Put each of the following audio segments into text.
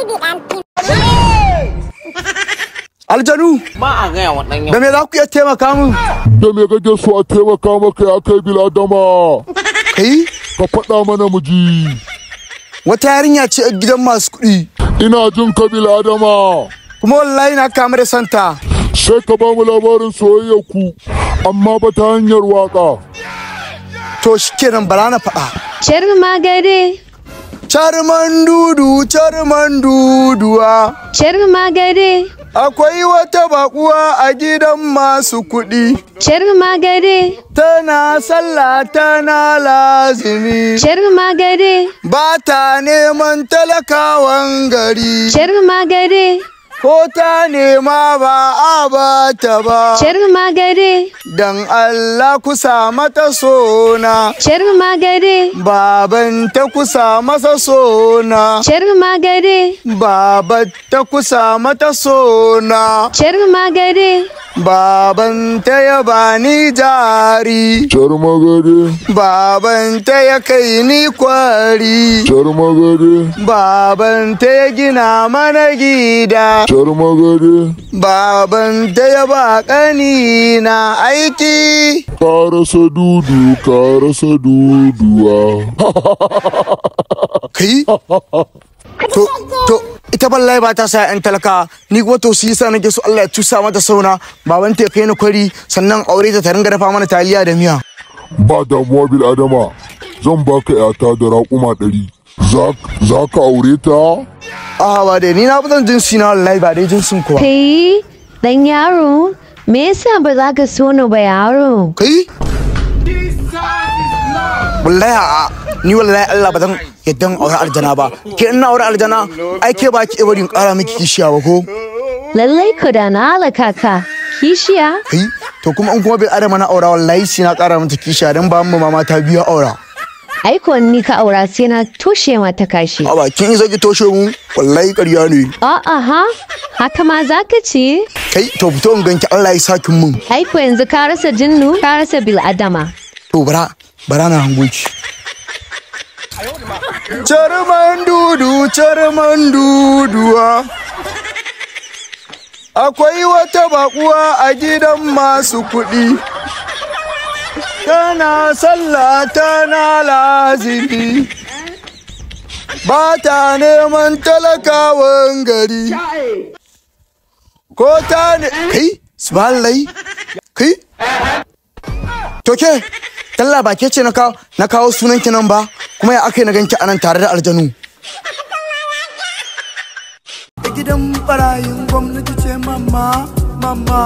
Aljanu, ba a gaya wa ɗan da me za ku iya taimaka min? da me kake so a taimaka maka ya kai biladama Kai, ka faɗa mana mu ji wata yarinya ce a gidan masu kuɗi. ina jin ka biladama Kuma wallahi na kama da santa. sai ka ba mu labarin soyayyar ku amma ba ta hanyar waka To shi kenan bara na faɗa. Charma gare, Charman dudu, charman duduwa. charma gare, Akwai wata baƙuwa a gidan masu kuɗi. charma gare, Tana sallah tana lazimi. charma gare, Ba ta neman talakawan gari. charma gare, Ko ta nema ba a ba ta ba. charma gare, Dan Allah kusa mata sona. charma gare, Baban ta kusa masa sona. charma gare, Baban ta kusa mata sona. charma gare, Baban ta ya bani jari. jar magare Baban ta ya kai ni kwari. jar magare Baban ta ya gina mana gida. jar magare Baban ta ya ba ƙani na aiki. ka rasa dudu ka rasa duduwa Kai? To, to, ita wallahi ba ta sa 'yan talaka, ni kuma to su yasa nake so Allah ya cusa mata sauna, baban ta ya kai ni kwari, sannan aure ta ta ringa dafa mana taliya da miya. ba damuwa biladama zan baka yata da raƙuma ɗari za za ka aure ta Ah, ba dai, ni na fi son jinsi na wallahi ba dai jinsin kuwa. kai, ɗan yaro, me yasa ba za ka so ni ba yaro? Kai? Wallahi a'a, ni wallahi Allah ba zan yadda in aure aljana ba. Ke ina aure aljana, ai ke ba ki bari in ƙara miki kishiya ba ko? Lallai ku da na halaka ka, kishiya? Kai? To kuma in kuma bai adama na aura wallahi sai na ƙara mata kishiya don ba mu mama ta biya aura. Aiko ni ka aura sai na toshe mata kashi. A bakin isa ki toshe mu, wallahi ƙarya ne. A'a ha, haka ma za ka ce? Kai, to fito in ganki Allah ya sakin mun. Aiko yanzu ka rasa jinnu, ka rasa bil'adama. To bara, bara na hango ki. Charman dudu, charman duduwa. Akwai wata bakuwa a gidan masu kuɗi. Tana sallah tana lazimi. Ba ta neman talakawan gari. Ko ta ne... Kai, subhanallah. Kai, To ke, talla ba ke ce na kawo na kawo sunan ki nan ba, kuma ya aka yi na ganki anan tare da aljanu. Gidan barayin gwamnati ce mama, mama.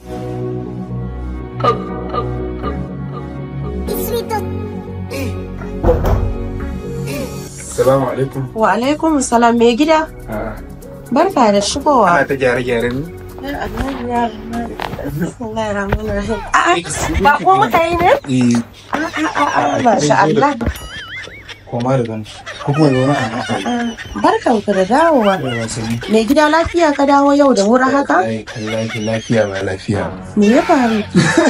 Salamu alaikum. Wa alaikum salam mai gida. Barka da shigowa. Ana ta gyare-gyare ne? A'a, ba ko muka yi ne? A'a, masha Allah. Koma da gani. Ko kuma zaune a nan. Barkan ku da dawowa. Yawa sani. Mai gida lafiya ka dawo yau da wuri haka? Ai, kallahi lafiya ba lafiya. Me ya faru?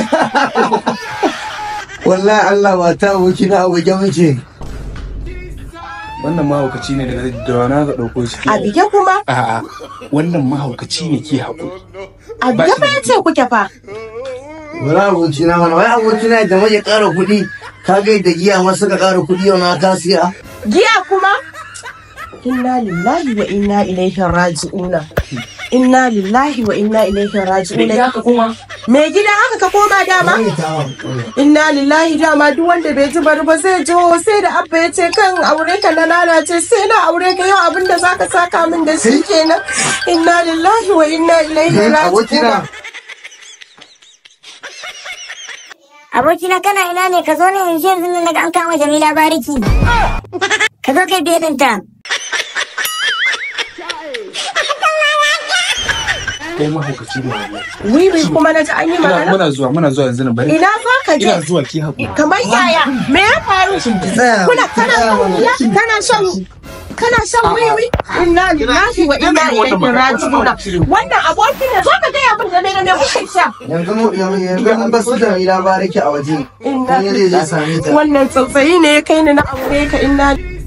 wallahi Allah ba ta aboki na abokin mace Wannan mahaukaci ne daga da wana ka ɗauko shi. A bige kuma? A'a, wannan mahaukaci ne ke haƙo. A bige fa ya ce kuke fa. wala aboki na mana wai aboki na da maje ƙara kuɗi ka ga da giya ma suka ƙara kuɗi yau na ta siya Giya kuma? Inna lillahi wa inna ilaihi raji'una. Inna lillahi wa inna ilaihi raji'una. Me gida haka ka koma dama? Inna lillahi dama duk wanda bai ji bari ba zai ji ho sai da abba ya ce kan aure ka na lalace sai na aure ka yau abin da zaka saka min da shi kenan. Inna lillahi wa inna ilaihi aboki na raji'un. Abokina kana ina ne ka zo ne yanzu yanzu nan daga an kama Jamila Bariki. Ka zo kai bedinta. Kai mahaukaci ne wannan. Wiwi kuma na ji an yi Muna magana. muna zuwa muna zuwa yanzu nan bari. Ina za ka je? Ina zuwa ki haƙo. Kamar yaya? Me ya faru? tsaya Kuna kana shan kana shan kana shan wiwi? Inna lillahi wa inna ilaihi raji'un. Wannan aboki ne zo ka gaya min da me da me kuke sha. yanzu mu yanzu an basu da ila baraki a waje Inna Wani zai je same ta Wannan tsautsayi ne ya kai ni na aure ka inna